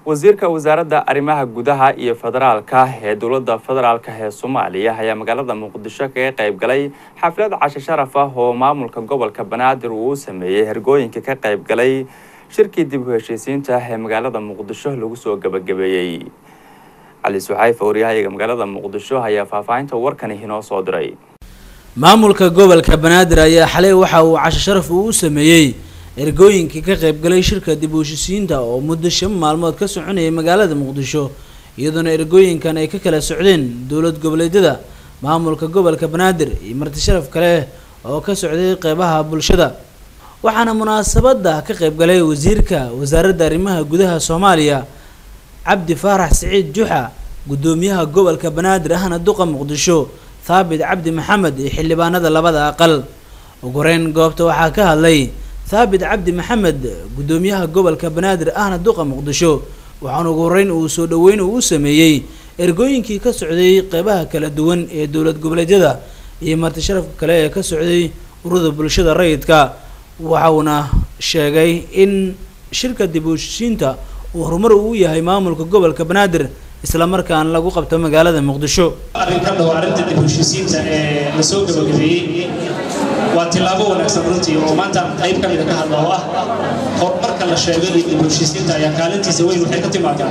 wasiirka wasaaradda arrimaha gudaha iyo federaalka ee dowladda federaalka ee soomaaliya ayaa magaalada muqdisho kaga qayb galay xaflad casho sharaf ah oo maamulka gobolka banaadir uu u sameeyey hergooyinka ka qayb galay shirkii dib u heshiisiinta ee magaalada muqdisho lagu soo gabagabeeyey cali suxayf waryahayaga magaalada muqdisho ayaa faahfaahinta warkani inoo soo diray maamulka gobolka banaadir ayaa xalay waxa uu casho sharaf uu u sameeyey ergooyinkii ka qaybgalay shirka dib u heshisiinta oo muddo shan maalmood ka soconayay magaalada muqdisho iyadoona ergooyinkan ay ka kala socdeen dowlad goboleedyada maamulka gobolka banaadir iyo marti sharaf kale oo ka socday qeybaha bulshada waxaana munaasabada ka qaybgalay wasiirka wasaaradda arrimaha gudaha soomaaliya cabdi faarax siciid juxa guddoomiyaha gobolka banaadir ahna duqa muqdisho thaabit cabdi maxamed iyo xildhibaanada labada aqal ugu horeyn goobta waxaa ka hadlay thaabit cabdi maxamed guddoomiyaha gobolka banaadir ahna duqa muqdisho waxaana ugu horeyn uu soo dhaweyn uu u sameeyey ergooyinkii ka socday qeybaha kala duwan ee dowlad goboleedyada iyo marti sharafka kale ee ka socday ururada bulshada rayidka waxauna sheegay in shirka dib u heshiisiinta uu horumar uu yahay maamulka gobolka banaadir isla markaana lagu qabto magaalada muqdisho arrinka dhow arrinta dib u heshiisiinta ee la soo gabagabeeyey waa tillaabo wanaagsan runtii oo maanta qayb ka mida ka hadla oo ah horumarka la sheegay iyo dib u heshiisiinta ayaa kaalintiisa weyn waxay ka timaadaa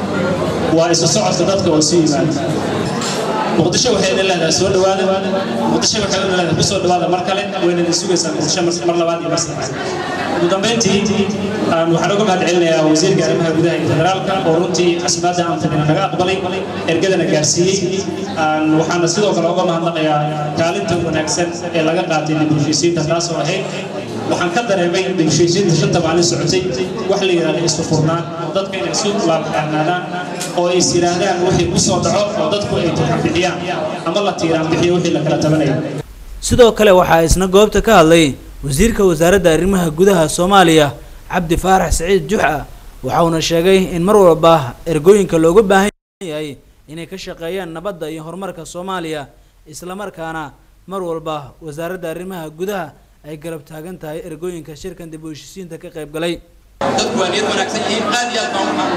waa isu socodka dadka oo isu yimaada muqdisho waxay idin leedahay soo dhawaada muqdisho waxay idin leedahay ku soo dhawaada mar kale wayna idin sugaysaa muqdisho mar labaad iyo mar saddexaad ugu dambeyntii waxaan uga mahad celinayaa wasiirka arrimaha gudaha iyo federaalka oo runtii casimaadda aan fadhina naga aqbalay ergadana gaarsiiyey waxaana sidoo kale uga mahadnaqayaa kaalinta wanaagsan ee laga qaatay dib u heshiisiinta taasoo ahayd waxaan ka dareemay dib u heshiisiinta shanta maalin socotay wax la yidhahda isu furnaan oo dadka inay isu laabxaanaadaan oo is yidhaahdaan wixii ku soo dhaco oo dadku ay turxan bixiyaan ama la tiiraan bixiyo wixii la kala tabanayo sidoo kale waxaa isna goobta ka hadlay wasiirka wasaaradda arrimaha gudaha soomaaliya cabdi faarax siciid juxa waxauna sheegay in mar walba ergooyinka looga baahan yahay inay ka shaqeeyaan nabadda iyo horumarka soomaaliya islamarkaana mar walba wasaaradda arrimaha gudaha ay garab taagan tahay ergooyinka shirkan dib u heshisiinta ka qayb galay dadku waa niyad wanaagsan yihiin aad iyo aad baan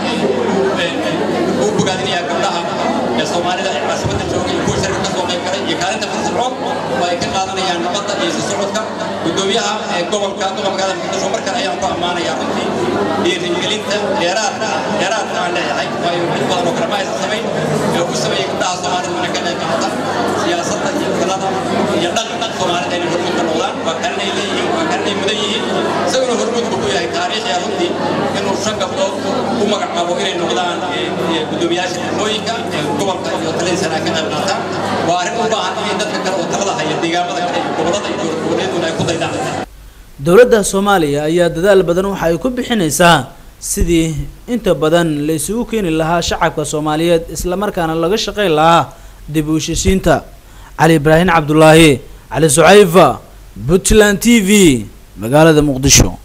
waxaan ugu bogaadinayaa gabdhaha ee soomaalida ee caasimadda jooga iyo kuwa shirka ka soo qayb galay iyo kaalinta firfircoon oo ay ka qaadanayaan nabadda iyo isu socodka guddoomiyaha ee gobolka gobolka magaalada muqdisho mar kale ayaan ku ammaanayaa runtii dhiirigelinta dheeraadka dheeraadka aan leeyahay waayo mid badan oo kale ma aysan samayn ee u sameeyey gabdhaha soomaalida wana ka qayb qaata siyaasadda iyo filada iyo dhaqanka soomaalida inay hormuud ka noqdaan waa kalinay leeyihiin waa kalinay mudan yihiin isaguna hormuudku ku yahay taariikhya runtii inuu shan gabdhood u magacaabo inay noqdaan guddoomiyaasha degmooyinka ee gobolka iyo taladiisana ka qayb qaataan waa arrin u baahan in dadka kale oo talada haya deegaamada kale iyo gobollada iyo dowlad goboleeduna ay ku daydaan dowladda soomaaliya ayaa dadaal badan waxa ay ku bixinaysaa sidii inta badan la isugu keeni lahaa shacabka soomaaliyeed islamarkaana laga shaqayn lahaa dib u heshisiinta cali ibraahim cabdulaahi cali sucayfa puntland t v magaalada muqdisho